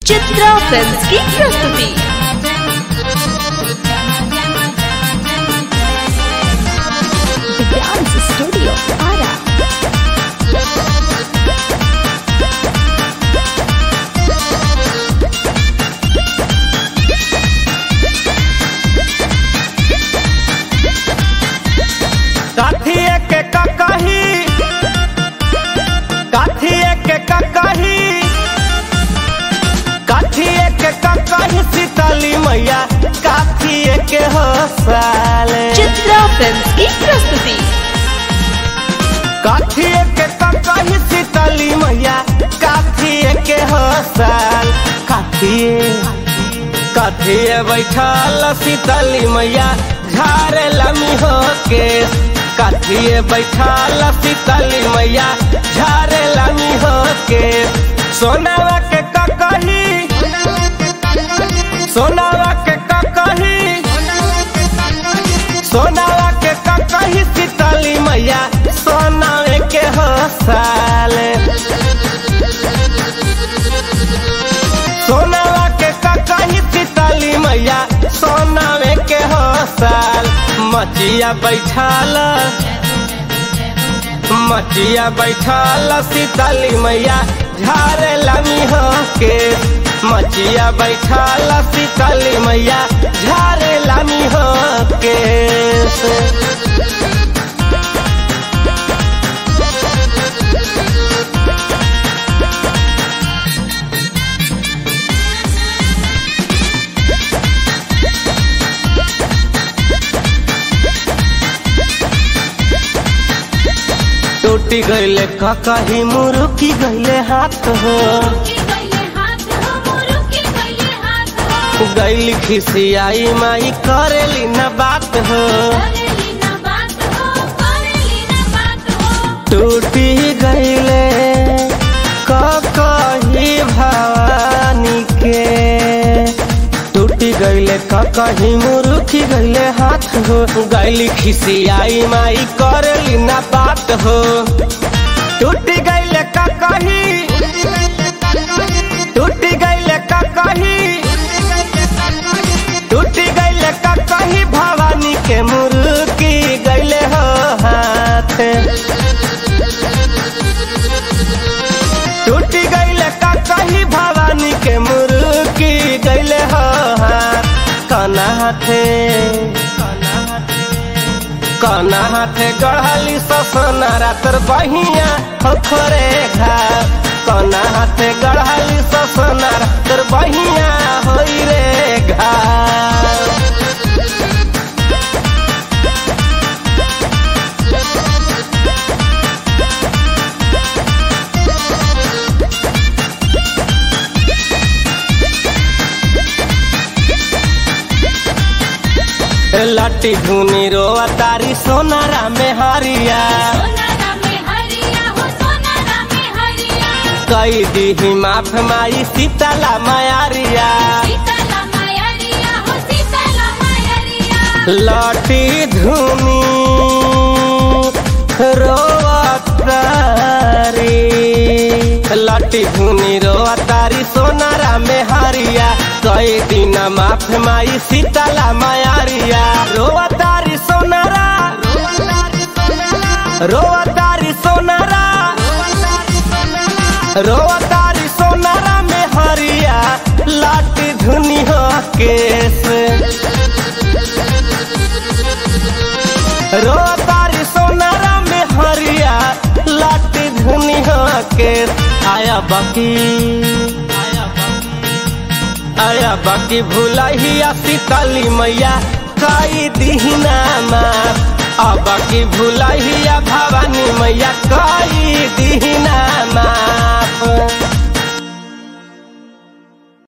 Chitra films की प्रस्तुति dance studio Ara काठिए के ककही काठिए के ककही काठिए के ककही सीतली मैया काठिए के हो साले चित्रा फिल्म्स की प्रस्तुति काठिए के ककही सीतली मैया काठिए के हो साल काठिए काठिए बैठल सीतली मैया झारे लमी हो के काठिए बैठल सीतली मैया झारे लमी हो के सोनावा के ककही सोनावा के ककही सोनावा के ककही सीतली मैया सोनावे के हो साले सोनावा के ककही सीतली मैया सोनावे के हो साल मचिया बैठाल मचिया बैठाल सीतली मैया झारे लमी हो के मचिया बैठाल सीतली मैया झारे लमी हो के टूटी गईले ककही मुरुकी गईले हाथ हो गईली खिसियाई माई करेली न बात हो टूटी गईले ककही भवानी के टूटी गईले ककही मुरुखी गईले हाथ हो गईली खिसियाई माई करेली न बात हो टूटी गईले ककही टूटी गईले ककही टूटी गईले ककही भवानी के मुरुकी गईले हो हाथ टूटी गईले ककही भवानी के मुरुकी गईले हो हाथ कना हाथे कना हाथे गढ़ली ससना रातर बहिया होखरे घाव कना हाथे गढ़ली ससना रातर बहिया होई रे घाव लट्टी धुनी रोआ तारी सोनारा में हरिया कई दी माफ माई सीतला मायारिया लट्टी धुनी रोआ तारी लट्टी धुनी रोआ तारी सोनारा में हरिया कई दिन माफ माई सीतला मायारिया रोआ तारी सोनारा रोआ तारी सोनारा रोआ तारी सोनारा में हरिया लाटी धुनी हो केस रोआ तारी सोनारा में हरिया लाटी धुनी हो केस आया बाकी आया बाकी भूलहिया सीतली मैया कई दीना माफ आ बाकी भूलहिया भवानी मैया कई दीना माफ